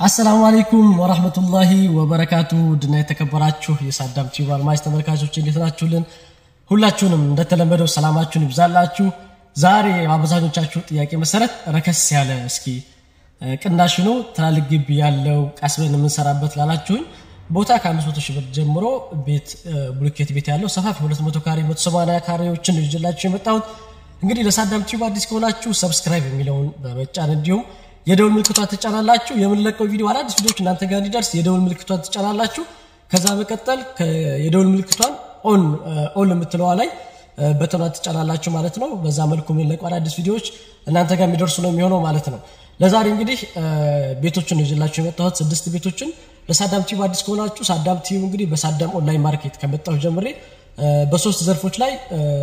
አሰላሙ አለይኩም ወራህመቱላሂ ወበረካቱ ድና የተከበራችሁ የሳዳም ቲዩብ አድማጭ ተመልካቾች እንዴት ናችሁልን? ሁላችሁንም እንደተለመደው ሰላማችሁን ይብዛላችሁ። ዛሬ አብዛኞቻችሁ ጥያቄ መሰረት ረከስ ያለ እስኪ ቅናሽ ነው ትላልቅ ግቢ ያለው ቀስበን የምንሰራበት ላላችሁኝ ቦታ ከ500 ሺህ ብር ጀምሮ ቤት ብሎኬት ቤት ያለው ሰፋፊ 200 ካሬ 180 ካሬዎችን ይዤላችሁ የመጣሁት እንግዲህ ለሳዳም ቲዩብ አዲስ ከሆናችሁ ሰብስክራይብ የሚለውን በመጫን እንዲሁም የደውል ምልክቷን ትጫናላችሁ። የምንለቀው ቪዲዮ አዳዲስ ቪዲዮዎች እናንተ ጋር እንዲደርስ የደውል ምልክቷን ትጫናላችሁ። ከዛ በቀጠል የደውል ምልክቷን ኦን ኦን የምትለዋ ላይ በተኗን ትጫናላችሁ ማለት ነው። በዛ መልኩ የምንለቀው አዳዲስ ቪዲዮዎች እናንተ ጋር የሚደርሱ ነው የሚሆነው ማለት ነው። ለዛሬ እንግዲህ ቤቶችን ይዤላችሁ የመጣሁት ስድስት ቤቶችን ለሳዳም ቲዩብ አዲስ ከሆናችሁ ሳዳም ቲዩብ እንግዲህ በሳዳም ኦንላይን ማርኬት ከመጣሁ ጀምሬ በሶስት ዘርፎች ላይ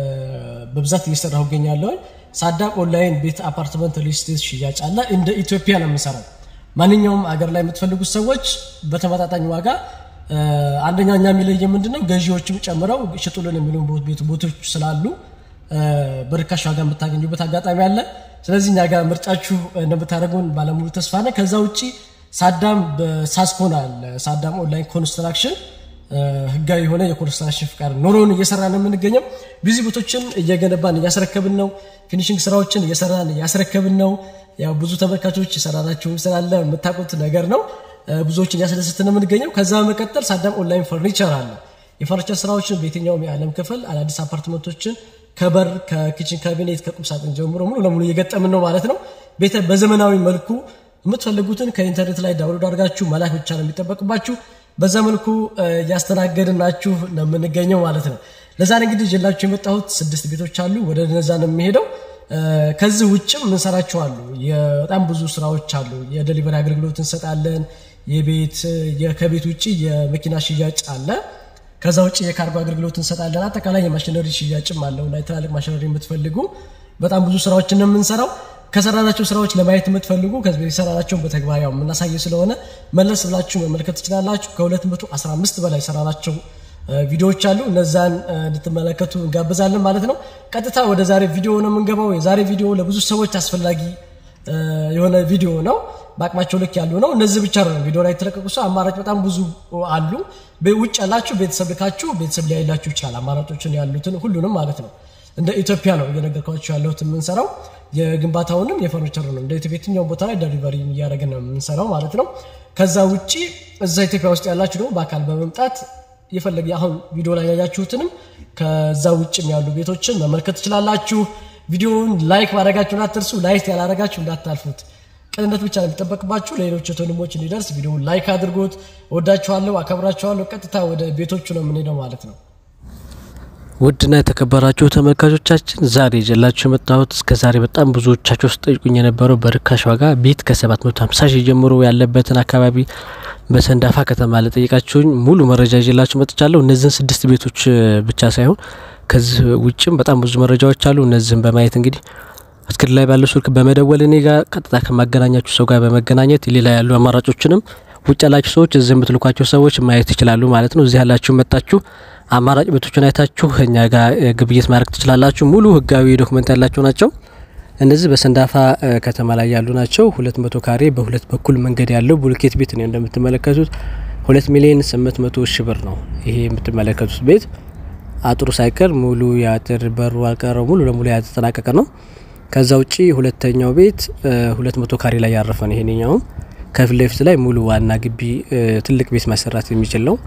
በብዛት እየሰራሁ እገኛለሁ። ሳዳም ኦንላይን ቤት፣ አፓርትመንት፣ ሪልስቴት ሽያጭ አለ። እንደ ኢትዮጵያ ነው የምንሰራው። ማንኛውም አገር ላይ የምትፈልጉት ሰዎች በተመጣጣኝ ዋጋ አንደኛ እኛ የሚለየ ምንድነው ገዢዎችም ጨምረው ሽጡልን የሚሉ ቦቶች ስላሉ በርካሽ ዋጋ የምታገኙበት አጋጣሚ አለ። ስለዚህ እኛ ጋር ምርጫችሁ እንደምታደርጉን ባለሙሉ ተስፋ ነን። ከዛ ውጭ ሳዳም በሳስኮን አለ ሳዳም ኦንላይን ኮንስትራክሽን ህጋዊ የሆነ የኮንስትራክሽን ፍቃድ ኖሮን እየሰራ ነው የምንገኘው። ቢዚ ቦቶችን እየገነባን እያስረከብን ነው። ፊኒሽንግ ስራዎችን እየሰራን እያስረከብን ነው። ያው ብዙ ተመልካቾች የሰራናቸው ስላለ የምታውቁት ነገር ነው። ብዙዎችን እያስደስትን ነው የምንገኘው። ከዛ በመቀጠል ሳዳም ኦንላይን ፈርኒቸር አለ። የፈርኒቸር ስራዎችን በየትኛውም የዓለም ክፍል አዳዲስ አፓርትመንቶችን ከበር ከኪችን ካቢኔት ከቁም ሳጥን ጀምሮ ሙሉ ለሙሉ እየገጠምን ነው ማለት ነው። ቤተ በዘመናዊ መልኩ የምትፈልጉትን ከኢንተርኔት ላይ ዳውንሎድ አድርጋችሁ መላክ ብቻ ነው የሚጠበቅባችሁ። በዛ መልኩ እያስተናገድናችሁ ነው የምንገኘው ማለት ነው። ለዛሬ እንግዲህ ይዤላችሁ የመጣሁት ስድስት ቤቶች አሉ። ወደ እነዛ ነው የሚሄደው። ከዚህ ውጭም እንሰራቸው አሉ። በጣም ብዙ ስራዎች አሉ። የደሊቨሪ አገልግሎት እንሰጣለን። የቤት ከቤት ውጭ የመኪና ሽያጭ አለ። ከዛ ውጭ የካርጎ አገልግሎት እንሰጣለን። አጠቃላይ የማሽነሪ ሽያጭም አለው እና ትላልቅ ማሽነሪ የምትፈልጉ በጣም ብዙ ስራዎችን ነው የምንሰራው። ከሰራናቸው ስራዎች ለማየት የምትፈልጉ ከዚህ በፊት የሰራናቸውን በተግባር ያው የምናሳይ ስለሆነ መለስ ብላችሁ መመልከት ትችላላችሁ። ከ215 በላይ የሰራናቸው ቪዲዮዎች አሉ። እነዛን እንድትመለከቱ እንጋብዛለን ማለት ነው። ቀጥታ ወደ ዛሬ ቪዲዮ ነው የምንገባው። የዛሬ ቪዲዮ ለብዙ ሰዎች አስፈላጊ የሆነ ቪዲዮ ነው። በአቅማቸው ልክ ያሉ ነው። እነዚህ ብቻ ነው ቪዲዮ ላይ የተለቀቁ ሰው አማራጭ በጣም ብዙ አሉ። ውጭ ያላችሁ ቤተሰብ ልካችሁ ቤተሰብ ሊያይላችሁ ይችላል። አማራጮችን ያሉትን ሁሉንም ማለት ነው። እንደ ኢትዮጵያ ነው እየነገርኳቸው ያለሁት የምንሰራው የግንባታውንም የፈርኒቸሩንም እንደ ኢትዮጵያ የትኛውን ቦታ ላይ ደሊቨሪ እያደረግን ነው የምንሰራው ማለት ነው። ከዛ ውጭ እዛ ኢትዮጵያ ውስጥ ያላችሁ ደግሞ በአካል በመምጣት የፈለገ አሁን ቪዲዮ ላይ ያያችሁትንም ከዛ ውጭም ያሉ ቤቶችን መመልከት ትችላላችሁ። ቪዲዮውን ላይክ ማድረጋችሁን አትርሱ። ላይክ ያላረጋችሁ እንዳታልፉት። ቅንነት ብቻ ነው የሚጠበቅባችሁ። ለሌሎች ወንድሞች እንዲደርስ ቪዲዮውን ላይክ አድርጎት። ወዳችኋለሁ፣ አከብራችኋለሁ። ቀጥታ ወደ ቤቶቹ ነው የምንሄደው ማለት ነው። ውድና የተከበራችሁ ተመልካቾቻችን ዛሬ ይዤላችሁ የመጣሁት እስከ ዛሬ በጣም ብዙዎቻችሁ ስጠይቁኝ የነበረው በርካሽ ዋጋ ቤት ከ750 ሺህ ጀምሮ ያለበትን አካባቢ በሰንዳፋ ከተማ ለጠየቃችሁኝ ሙሉ መረጃ ይዤላችሁ መጥቻለሁ። እነዚህን ስድስት ቤቶች ብቻ ሳይሆን ከዚህ ውጭም በጣም ብዙ መረጃዎች አሉ። እነዚህን በማየት እንግዲህ እስክሪን ላይ ባለው ስልክ በመደወል እኔ ጋር ቀጥታ ከማገናኛችሁ ሰው ጋር በመገናኘት ሌላ ያሉ አማራጮችንም ውጭ ያላችሁ ሰዎች እዚህ የምትልኳቸው ሰዎች ማየት ይችላሉ ማለት ነው። እዚህ ያላችሁ መጣችሁ አማራጭ ቤቶችን አይታችሁ እኛ ጋር ግብይት ማድረግ ትችላላችሁ። ሙሉ ህጋዊ ዶክመንት ያላቸው ናቸው። እነዚህ በሰንዳፋ ከተማ ላይ ያሉ ናቸው። ሁለት መቶ ካሬ በሁለት በኩል መንገድ ያለው ቡልኬት ቤት ነው እንደምትመለከቱት። ሁለት ሚሊዮን ስምንት መቶ ሺህ ብር ነው ይሄ የምትመለከቱት ቤት። አጥሩ ሳይቀር ሙሉ የአጥር በሩ አልቀረው ሙሉ ለሙሉ ያተጠናቀቀ ነው። ከዛ ውጪ ሁለተኛው ቤት ሁለት መቶ ካሬ ላይ ያረፈ ነው። ይሄንኛውም ከፊት ለፊት ላይ ሙሉ ዋና ግቢ ትልቅ ቤት ማሰራት የሚችል ነው።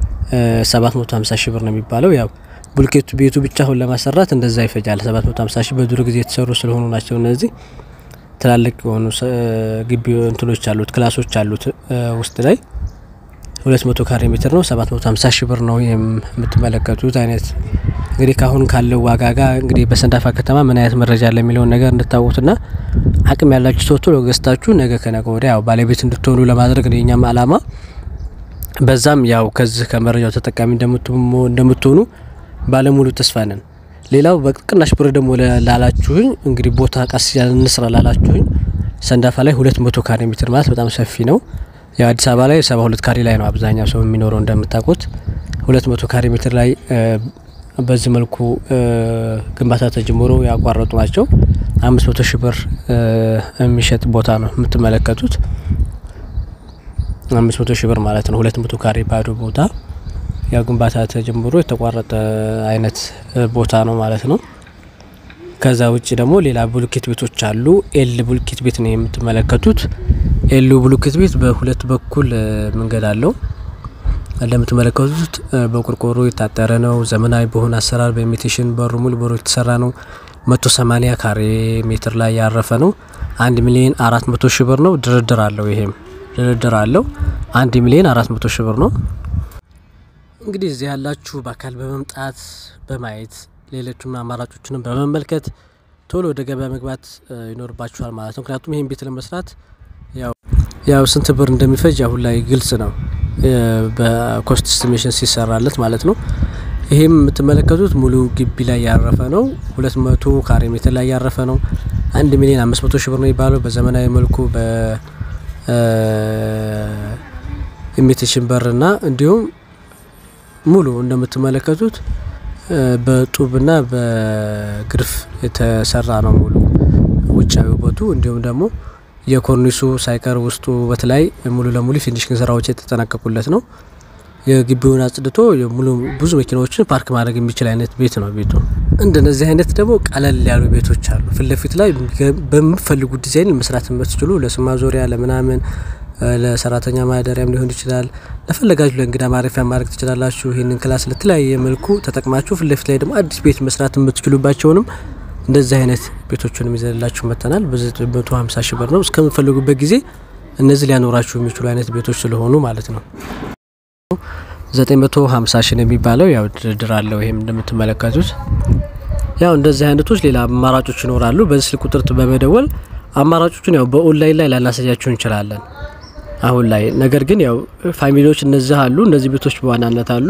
750 ሺህ ብር ነው የሚባለው። ያው ቡልኬቱ ቤቱ ብቻ አሁን ለማሰራት እንደዛ ይፈጃል። 750 ሺህ በድሮ ጊዜ የተሰሩ ስለሆኑ ናቸው። እነዚህ ትላልቅ የሆኑ ግቢ እንትኖች አሉት፣ ክላሶች አሉት ውስጥ ላይ 200 ካሬ ሜትር ነው። 750 ሺህ ብር ነው የምትመለከቱት አይነት እንግዲህ ካሁን ካለው ዋጋ ጋር እንግዲህ በሰንዳፋ ከተማ ምን አይነት መረጃ አለ የሚለውን ነገር እንድታወቁትና አቅም ያላችሁ ሰው ቶሎ ገዝታችሁ ነገ ከነገ ወዲያ ያው ባለቤት እንድትሆኑ ለማድረግ ነው የኛም አላማ። በዛም ያው ከዚህ ከመረጃው ተጠቃሚ እንደምትሆኑ ባለሙሉ ተስፋ ነን። ሌላው በቅናሽ ብር ደግሞ ላላችሁኝ እንግዲህ ቦታ ቀስ ያለን እንስራ ላላችሁኝ ሰንዳፋ ላይ 200 ካሬ ሜትር ማለት በጣም ሰፊ ነው። ያው አዲስ አበባ ላይ 72 ካሬ ላይ ነው አብዛኛው ሰው የሚኖረው እንደምታውቁት። 200 ካሬ ሜትር ላይ በዚህ መልኩ ግንባታ ተጀምሮ ያቋረጡ ናቸው። 500 ሺህ ብር የሚሸጥ ቦታ ነው የምትመለከቱት። አምስት መቶ ሺህ ብር ማለት ነው። ሁለት መቶ ካሬ ባዶ ቦታ ያው ግንባታ ተጀምሮ የተቋረጠ አይነት ቦታ ነው ማለት ነው። ከዛ ውጭ ደግሞ ሌላ ቡልኬት ቤቶች አሉ። ኤል ቡልኬት ቤት ነው የምትመለከቱት። ኤሉ ቡልኬት ቤት በሁለት በኩል መንገድ አለው። እንደምትመለከቱት በቆርቆሮ የታጠረ ነው። ዘመናዊ በሆነ አሰራር በኢሚቴሽን በሩ ሙሉ በሩ የተሰራ ነው። መቶ ሰማኒያ ካሬ ሜትር ላይ ያረፈ ነው። አንድ ሚሊዮን አራት መቶ ሺህ ብር ነው። ድርድር አለው። ይሄም ድርድር አለው። አንድ ሚሊዮን አራት መቶ ሺህ ብር ነው። እንግዲህ እዚህ ያላችሁ በአካል በመምጣት በማየት ሌሎችም አማራጮችንም በመመልከት ቶሎ ወደ ገበያ መግባት ይኖርባችኋል ማለት ነው። ምክንያቱም ይህን ቤት ለመስራት ያው ስንት ብር እንደሚፈጅ አሁን ላይ ግልጽ ነው፣ በኮስት ስቲሜሽን ሲሰራለት ማለት ነው። ይሄም የምትመለከቱት ሙሉ ግቢ ላይ ያረፈ ነው። ሁለት መቶ ካሬ ሜትር ላይ ያረፈ ነው። አንድ ሚሊዮን አምስት መቶ ሺህ ብር ነው የሚባለው በዘመናዊ መልኩ በኢሚቴሽን በርና እንዲሁም ሙሉ እንደምትመለከቱት በጡብና በግርፍ የተሰራ ነው ሙሉ ውጫዊ ውበቱ እንዲሁም ደግሞ የኮርኒሱ ሳይቀር ውስጡ ውበት ላይ ሙሉ ለሙሉ ፊኒሽንግ ስራዎች የተጠናቀቁለት ነው። የግቢውን አጽድቶ ሙሉ ብዙ መኪናዎችን ፓርክ ማድረግ የሚችል አይነት ቤት ነው ቤቱ። እንደነዚህ አይነት ደግሞ ቀለል ያሉ ቤቶች አሉ። ፊት ለፊት ላይ በምፈልጉት ዲዛይን መስራት የምትችሉ ለስማ ዞሪያ ለምናምን ለሰራተኛ ማደሪያም ሊሆን ይችላል። ለፈለጋችሁ ለእንግዳ ማረፊያ ማድረግ ትችላላችሁ። ይህንን ክላስ ለተለያየ መልኩ ተጠቅማችሁ ፊት ለፊት ላይ ደግሞ አዲስ ቤት መስራት የምትችሉባቸውንም እንደዚህ አይነት ቤቶችንም ይዘንላችሁ መጥተናል። በመቶ ሀምሳ ሺህ ብር ነው እስከምፈልጉበት ጊዜ እነዚህ ሊያኖራችሁ የሚችሉ አይነት ቤቶች ስለሆኑ ማለት ነው። ዘጠኝ መቶ ሀምሳ ሺህ ነው የሚባለው ያው ድርድር አለው። ይሄም እንደምትመለከቱት ያው እንደዚህ አይነቶች ሌላ አማራጮች ይኖራሉ። በዚህ ስልክ ቁጥር በመደወል አማራጮቹን ያው በኦንላይን ላይ ላናሳያችሁ እንችላለን አሁን ላይ ነገር ግን ያው ፋሚሊዎች እነዚህ አሉ። እነዚህ ቤቶች በዋናነት አሉ።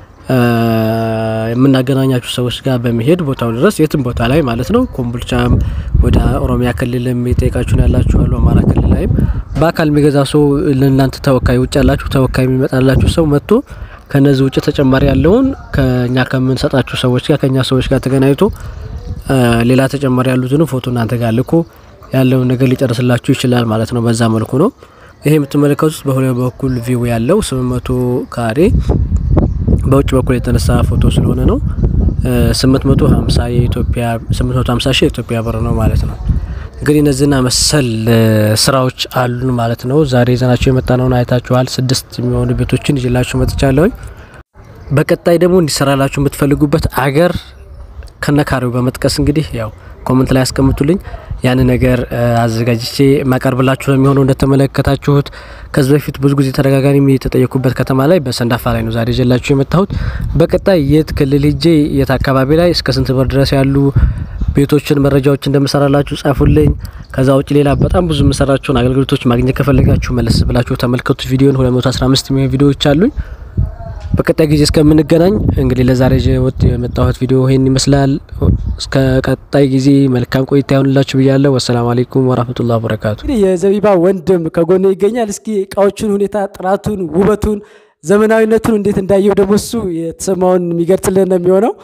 የምናገናኛችሁ ሰዎች ጋር በመሄድ ቦታው ድረስ የትም ቦታ ላይ ማለት ነው። ኮምቦልቻም ወደ ኦሮሚያ ክልልም የጠየቃችሁን ያላችሁ አሉ። አማራ ክልል ላይም በአካል የሚገዛ ሰው ለእናንተ ተወካይ ውጭ ያላችሁ ተወካይ የሚመጣላችሁ ሰው መጥቶ ከነዚህ ውጭ ተጨማሪ ያለውን ከኛ ከምንሰጣችሁ ሰዎች ጋር ከኛ ሰዎች ጋር ተገናኝቶ ሌላ ተጨማሪ ያሉትንም ፎቶ እናንተ ጋር ልኮ ያለውን ነገር ሊጨርስላችሁ ይችላል ማለት ነው። በዛ መልኩ ነው። ይሄ የምትመለከቱት በሁለት በኩል ቪው ያለው ስምንት መቶ ካሬ በውጭ በኩል የተነሳ ፎቶ ስለሆነ ነው። ስምንት መቶ ሀምሳ የኢትዮጵያ ስምንት መቶ ሀምሳ ሺህ የኢትዮጵያ ብር ነው ማለት ነው። እንግዲህ እነዚህና መሰል ስራዎች አሉን ማለት ነው። ዛሬ ይዘናቸው የመጣነውን አይታችኋል። ስድስት የሚሆኑ ቤቶችን ይዤላችሁ መጥቻለሁኝ። በቀጣይ ደግሞ እንዲሰራላችሁ የምትፈልጉበት አገር ከነካሬው በመጥቀስ እንግዲህ ያው ኮመንት ላይ ያስቀምጡልኝ። ያን ነገር አዘጋጅቼ የማቀርብላችሁ ነው የሚሆነው። እንደተመለከታችሁት ከዚህ በፊት ብዙ ጊዜ ተደጋጋሚ የተጠየኩበት ከተማ ላይ በሰንዳፋ ላይ ነው ዛሬ ይዤላችሁ የመጣሁት። በቀጣይ የት ክልል ሄጄ የት አካባቢ ላይ እስከ ስንት ብር ድረስ ያሉ ቤቶችን መረጃዎች እንደምሰራላችሁ ጻፉልኝ። ከዛ ውጭ ሌላ በጣም ብዙ የምሰራቸውን አገልግሎቶች ማግኘት ከፈለጋችሁ መለስ ብላችሁ ተመልከቱት። ቪዲዮን 215 የሚሆኑ ቪዲዮዎች አሉኝ። በቀጣይ ጊዜ እስከምንገናኝ እንግዲህ ለዛሬ ወጥ የመጣሁት ቪዲዮ ይሄን ይመስላል። እስከ ቀጣይ ጊዜ መልካም ቆይታ ይሆንላችሁ ብያለሁ። ወሰላሙ አለይኩም ወራህመቱላሂ ወበረካቱ። እንግዲህ የዘቢባ ወንድም ከጎኔ ይገኛል። እስኪ እቃዎቹን ሁኔታ፣ ጥራቱን፣ ውበቱን፣ ዘመናዊነቱን እንዴት እንዳየው ደግሞ እሱ የተሰማውን የሚገልጽልን ነው የሚሆነው።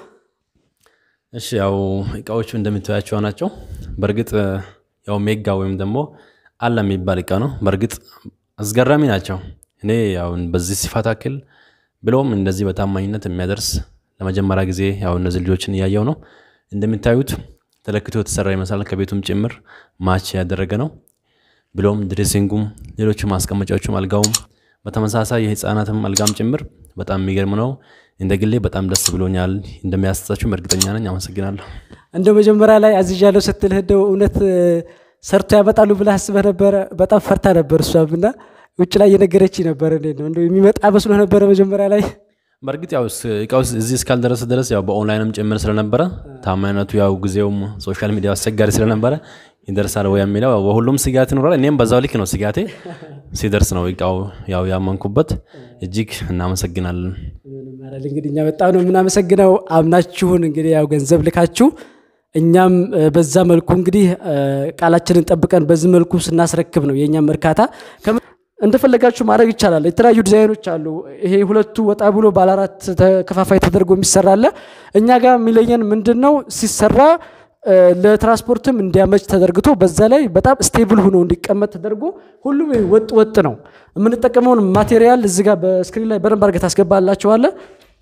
እሺ ያው እቃዎቹ እንደምታያቸው ናቸው። በእርግጥ ያው ሜጋ ወይም ደግሞ አለ የሚባል እቃ ነው። በእርግጥ አስገራሚ ናቸው። እኔ ያው በዚህ ሲፋት አክል ብለውም እንደዚህ በታማኝነት የሚያደርስ ለመጀመሪያ ጊዜ ያው እነዚህ ልጆችን እያየው ነው። እንደሚታዩት ተለክቶ የተሰራ ይመስላል። ከቤቱም ጭምር ማች ያደረገ ነው። ብለውም ድሬሲንጉም፣ ሌሎቹ ማስቀመጫዎቹም፣ አልጋውም በተመሳሳይ የህፃናትም አልጋም ጭምር በጣም የሚገርም ነው። እንደ ግሌ በጣም ደስ ብሎኛል። እንደሚያስታችሁም እርግጠኛ ነኝ። አመሰግናለሁ። እንደው መጀመሪያ ላይ አዝዣለሁ ስትልህ እንደው እውነት ሰርቶ ያመጣሉ ብለህ አስበህ ነበረ? በጣም ፈርታ ነበር እሷም እና ውጭ ላይ እየነገረች ነበር። እንዴት ነው እንደው የሚመጣ መስሎ ነበረ መጀመሪያ ላይ? በእርግጥ ያው እቃው እዚህ እስካልደረሰ ድረስ ያው በኦንላይንም ጭምር ስለነበረ ታማኝነቱ ያው ጊዜውም ሶሻል ሚዲያ አስቸጋሪ ስለነበረ ይደርሳል ወይ የሚለው በሁሉም ስጋት ይኖራል። እኔም በዛው ልክ ነው ስጋቴ። ሲደርስ ነው እቃው ያው ያመንኩበት። እጅግ እናመሰግናለን። እንግዲህ እኛ በጣም ነው የምናመሰግነው። አምናችሁን እንግዲህ ያው ገንዘብ ልካችሁ እኛም በዛ መልኩ እንግዲህ ቃላችንን ጠብቀን በዚህ መልኩ ስናስረክብ ነው የእኛም እርካታ። እንደፈለጋችሁ ማድረግ ይቻላል። የተለያዩ ዲዛይኖች አሉ። ይሄ ሁለቱ ወጣ ብሎ ባለ አራት ተከፋፋይ ተደርጎ የሚሰራ አለ። እኛ ጋር የሚለየን ምንድን ነው ሲሰራ ለትራንስፖርትም እንዲያመች ተደርግቶ በዛ ላይ በጣም ስቴብል ሆኖ እንዲቀመጥ ተደርጎ ሁሉም ወጥ ወጥ ነው። የምንጠቀመውን ማቴሪያል እዚህ ጋር በስክሪን ላይ በደንብ አድርገህ ታስገባላችኋለህ።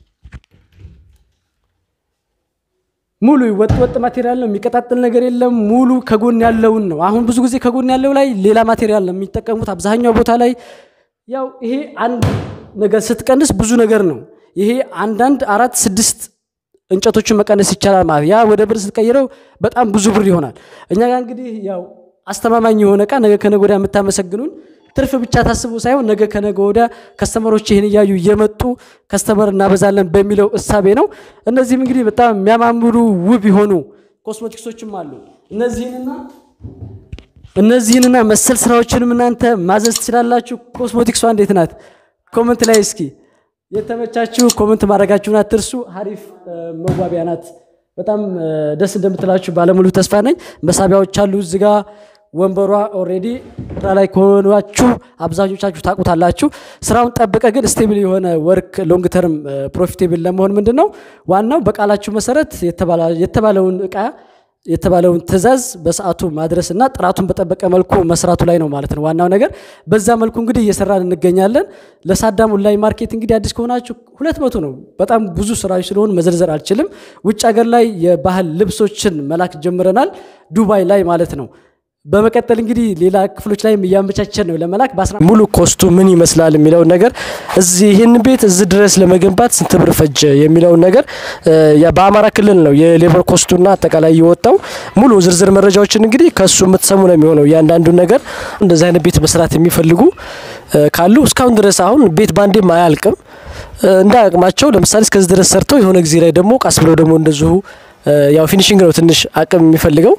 ሙሉ ወጥ ወጥ ማቴሪያል ነው። የሚቀጣጥል ነገር የለም። ሙሉ ከጎን ያለውን ነው። አሁን ብዙ ጊዜ ከጎን ያለው ላይ ሌላ ማቴሪያል ነው የሚጠቀሙት አብዛኛው ቦታ ላይ። ያው ይሄ አንድ ነገር ስትቀንስ ብዙ ነገር ነው። ይሄ አንዳንድ አራት ስድስት እንጨቶችን መቀነስ ይቻላል ማለት ያ ወደ ብር ስትቀይረው በጣም ብዙ ብር ይሆናል። እኛ ጋር እንግዲህ ያው አስተማማኝ የሆነ እቃ ነገ ከነገ ወዲያ የምታመሰግኑን ትርፍ ብቻ ታስቡ ሳይሆን ነገ ከነገ ወዲያ ከስተመሮች ይህን እያዩ እየመጡ ከስተመር እናበዛለን በሚለው እሳቤ ነው። እነዚህም እንግዲህ በጣም የሚያማምሩ ውብ የሆኑ ኮስሞቲክሶችም አሉ። እነዚህንና እነዚህንና መሰል ስራዎችንም እናንተ ማዘዝ ትችላላችሁ። ኮስሞቲክሷ እንዴት ናት? ኮመንት ላይ እስኪ የተመቻችሁ ኮመንት ማድረጋችሁን አትርሱ። ሀሪፍ መዋቢያ ናት። በጣም ደስ እንደምትላችሁ ባለሙሉ ተስፋ ነኝ። መሳቢያዎች አሉ እዚህ ጋ ወንበሯ ኦልሬዲ ስራ ላይ ከሆናችሁ አብዛኞቻችሁ ታውቁታላችሁ። ስራውን ጠብቀ ግን ስቴብል የሆነ ወርክ ሎንግ ተርም ፕሮፊቴብል ለመሆን ምንድን ነው ዋናው በቃላችሁ መሰረት የተባለውን እቃ የተባለውን ትዕዛዝ በሰዓቱ ማድረስ እና ጥራቱን በጠበቀ መልኩ መስራቱ ላይ ነው ማለት ነው ዋናው ነገር። በዛ መልኩ እንግዲህ እየሰራን እንገኛለን። ለሳዳም ኦንላይን ማርኬት እንግዲህ አዲስ ከሆናችሁ ሁለት መቶ ነው። በጣም ብዙ ስራዎች ስለሆኑ መዘርዘር አልችልም። ውጭ ሀገር ላይ የባህል ልብሶችን መላክ ጀምረናል፣ ዱባይ ላይ ማለት ነው። በመቀጠል እንግዲህ ሌላ ክፍሎች ላይም እያመቻቸን ነው ለመላክ ሙሉ ኮስቱ ምን ይመስላል የሚለውን ነገር እዚህ ይህን ቤት እዚህ ድረስ ለመገንባት ስንት ብር ፈጀ የሚለውን ነገር በአማራ ክልል ነው የሌበር ኮስቱና አጠቃላይ የወጣው ሙሉ ዝርዝር መረጃዎችን እንግዲህ ከሱ የምትሰሙ ነው የሚሆነው። እያንዳንዱን ነገር እንደዚህ አይነት ቤት መስራት የሚፈልጉ ካሉ እስካሁን ድረስ አሁን ቤት ባንዴም አያልቅም እንደ አቅማቸው ለምሳሌ እስከዚህ ድረስ ሰርተው የሆነ ጊዜ ላይ ደግሞ ቃስ ብለው ደግሞ እንደዚሁ ያው ፊኒሽንግ ነው ትንሽ አቅም የሚፈልገው።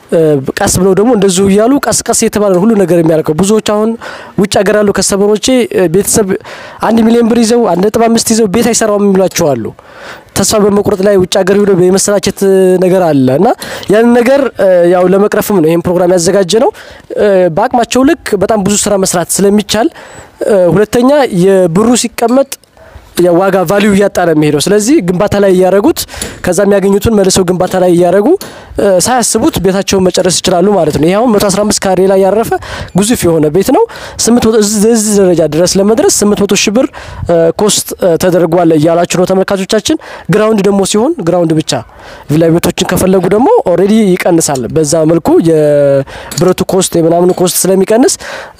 ቀስ ብለው ደግሞ እንደዚሁ እያሉ ቀስ ቀስ የተባለ ሁሉ ነገር የሚያደርገው ብዙዎች አሁን ውጭ ሀገር ያሉ ከስተመሮቼ ቤተሰብ አንድ ሚሊዮን ብር ይዘው አንድ ነጥብ አምስት ይዘው ቤት አይሰራውም የሚሏቸው አሉ። ተስፋ በመቁረጥ ላይ ውጭ ሀገር ሄዶ የመሰላቸት ነገር አለ እና ያንን ነገር ያው ለመቅረፍም ነው ይህን ፕሮግራም ያዘጋጀ ነው። በአቅማቸው ልክ በጣም ብዙ ስራ መስራት ስለሚቻል፣ ሁለተኛ የብሩ ሲቀመጥ ዋጋ ቫሊዩ እያጣ ነው የሚሄደው። ስለዚህ ግንባታ ላይ እያደረጉት ከዛ የሚያገኙትን መልሰው ግንባታ ላይ እያደረጉ ሳያስቡት ቤታቸውን መጨረስ ይችላሉ ማለት ነው። ይህ አሁን 115 ካሬ ላይ ያረፈ ግዙፍ የሆነ ቤት ነው። እዚህ ደረጃ ድረስ ለመድረስ 800 ሺህ ብር ኮስት ተደርጓል እያላችሁ ነው ተመልካቾቻችን። ግራውንድ ደግሞ ሲሆን ግራውንድ ብቻ ቪላ ቤቶችን ከፈለጉ ደግሞ ኦልሬዲ ይቀንሳል። በዛ መልኩ የብረቱ ኮስት የምናምኑ ኮስት ስለሚቀንስ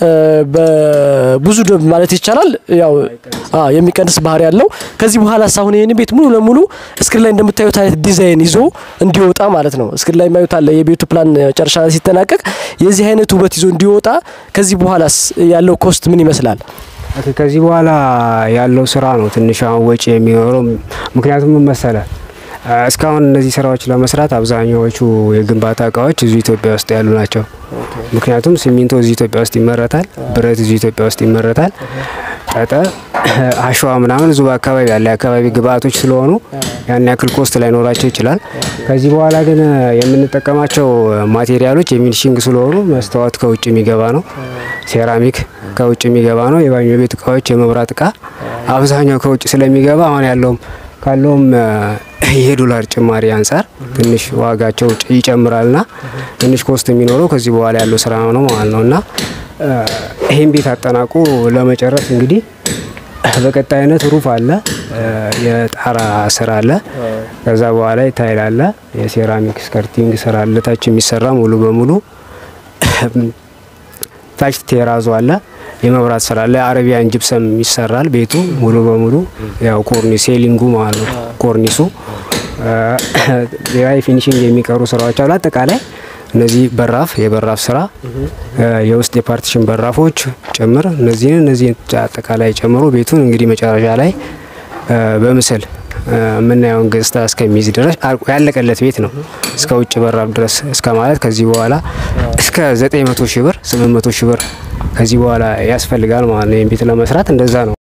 ብዙ ማለት ይቻላል ያው የሚቀንስ ባህሪ ያለው ከዚህ በኋላ ሳሁን ይህን ቤት ሙሉ ለሙሉ እስክሪን ላይ እንደምታዩት አይነት ዲዛይን ይዞ እንዲወጣ ማለት ነው። እስክሪን ላይ የማዩት አለ የቤቱ ፕላን መጨረሻ ላይ ሲጠናቀቅ የዚህ አይነት ውበት ይዞ እንዲወጣ ከዚህ በኋላስ ያለው ኮስት ምን ይመስላል? ከዚህ በኋላ ያለው ስራ ነው ትንሽ አሁን ወጪ የሚኖረው። ምክንያቱም ምን መሰለ እስካሁን እነዚህ ስራዎች ለመስራት አብዛኛዎቹ የግንባታ እቃዎች እዚሁ ኢትዮጵያ ውስጥ ያሉ ናቸው። ምክንያቱም ሲሚንቶ እዚሁ ኢትዮጵያ ውስጥ ይመረታል፣ ብረት እዚሁ ኢትዮጵያ ውስጥ ይመረታል፣ ጠጠር፣ አሸዋ ምናምን እዚሁ በአካባቢ ያለ የአካባቢ ግብአቶች ስለሆኑ ያን ያክል ኮስት ላይኖራቸው ይችላል። ከዚህ በኋላ ግን የምንጠቀማቸው ማቴሪያሎች የሚኒሽንግ ስለሆኑ መስታወት ከውጭ የሚገባ ነው፣ ሴራሚክ ከውጭ የሚገባ ነው፣ የባኞ ቤት እቃዎች፣ የመብራት እቃ አብዛኛው ከውጭ ስለሚገባ አሁን ያለውም ካለውም የዶላር ጭማሪ አንጻር ትንሽ ዋጋቸው ይጨምራልና ትንሽ ኮስት የሚኖረው ከዚህ በኋላ ያለው ስራ ነው ማለት ነው እና ይህን ቤት አጠናቁ ለመጨረስ እንግዲህ በቀጣይነት ሩፍ አለ፣ የጣራ ስራ አለ፣ ከዛ በኋላ ታይል አለ፣ የሴራሚክ ስከርቲንግ ስራ አለ፣ ታች የሚሰራ ሙሉ በሙሉ ታች ቴራዞ አለ፣ የመብራት ስራ አለ፣ አረቢያን ጅብሰም ይሰራል ቤቱ ሙሉ በሙሉ ያው ኮርኒ ሴሊንጉ ማለት ነው ኮርኒሱ ሌላ የፊኒሽንግ የሚቀሩ ስራዎች አሉ። አጠቃላይ እነዚህ በራፍ የበራፍ ስራ የውስጥ የፓርቲሽን በራፎች ጭምር እነዚህን እነዚህ አጠቃላይ ጨምሮ ቤቱን እንግዲህ መጨረሻ ላይ በምስል የምናየውን ገጽታ እስከሚይዝ ድረስ ያለቀለት ቤት ነው። እስከ ውጭ በራፍ ድረስ እስከ ማለት ከዚህ በኋላ እስከ 900 ሺህ ብር 800 ሺህ ብር ከዚህ በኋላ ያስፈልጋል ማለት ነው። ይህን ቤት ለመስራት እንደዛ ነው።